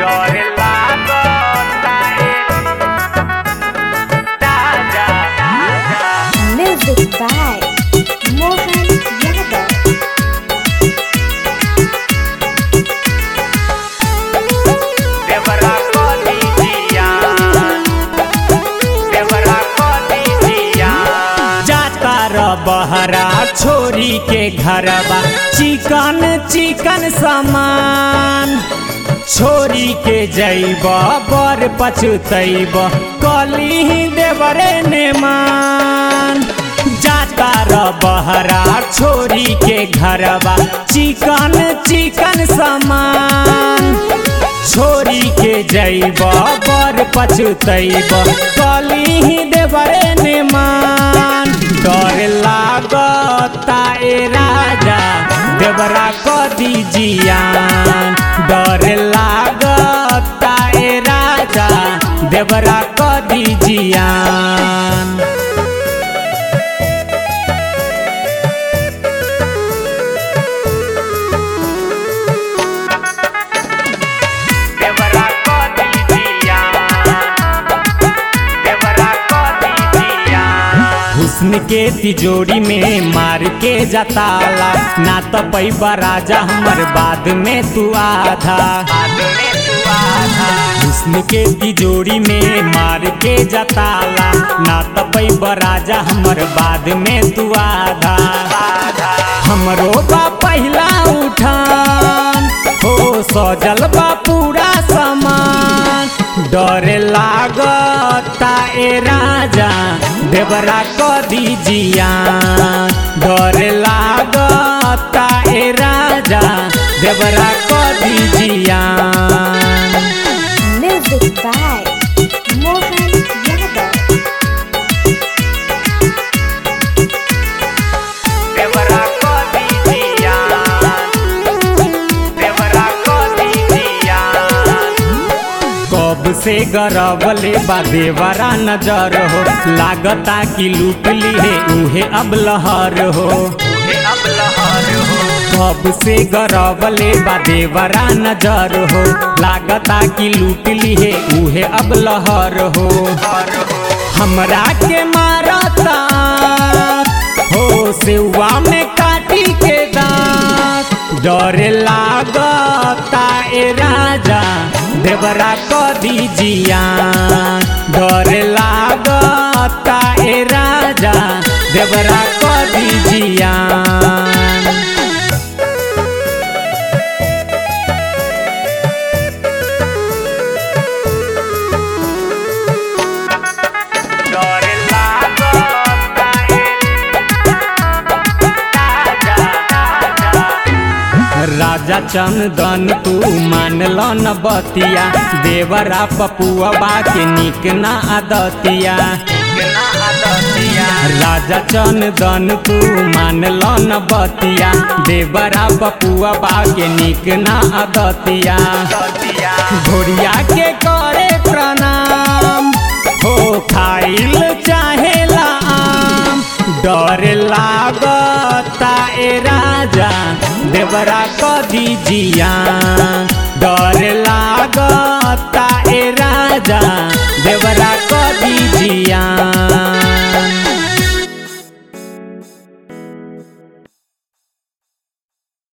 डर लागता ए राजा राजा Music by Mohan Yadav. देवरा को दीजिया देवरा को दीजिया जाता र बहरा छोरी के घरवा चिकन चिकन सामान छोरी के जैब बर पछुतैब कली देवरे ने मान जाता र बहरा छोरी के घरवा चिकन चिकन सामान छोरी के जैब बर पछुतैब कली देवरे ने मान डर लागता ए राजा देवरा क दीजियान डर लागता ए राजा देवरा क दीजियान देवरा को दीजिया देवरा को दीजिया हुस्न के तिजोरी में मार के जताला ना तो पैबा राजा हमर बाद में तू आधा आदमी तू आधा हुस्न के तिजोरी में मार के जताला ना तो पैबा राजा हमर बाद में तू आधा आधा हमरो बा पहला उठान हो सजल बा पूरा सामान डर लागता ए राजा देवरा क दीजिया डर लागता ए राजा देवरा क दीजिया Music by Mohan Yadav. देवरा को दीजिया देवरा को दीजिया कब से गरबले बा देवरा नजर हो लागता कि लूट ली है उहे अब लहर हो ये अब लहर हो कब से गरबले बा देवरा नजर हो लागता कि लूट ली है उहे अब लहर हो हर हो हमरा के मारता हो सेवा में काटी के दांत डर लागता ए राजा देवरा क दीजिया डर लागता ए राजा देवरा क दीजिया डर लागता ए राजा राजा राजा चंदन तू मानल न बतिया देवरा पपुआ के निक ना आदतिया कितना आदतिया राजा चंदन तू मानल न बतिया देवरा पपुआ के निक ना आदतिया आदतिया घोड़िया के करे प्रणाम हो खाइल चाहेला आम डर लागता ए राजा देवरा क दीजिया डर लागता ए राजा देवरा क दीजिया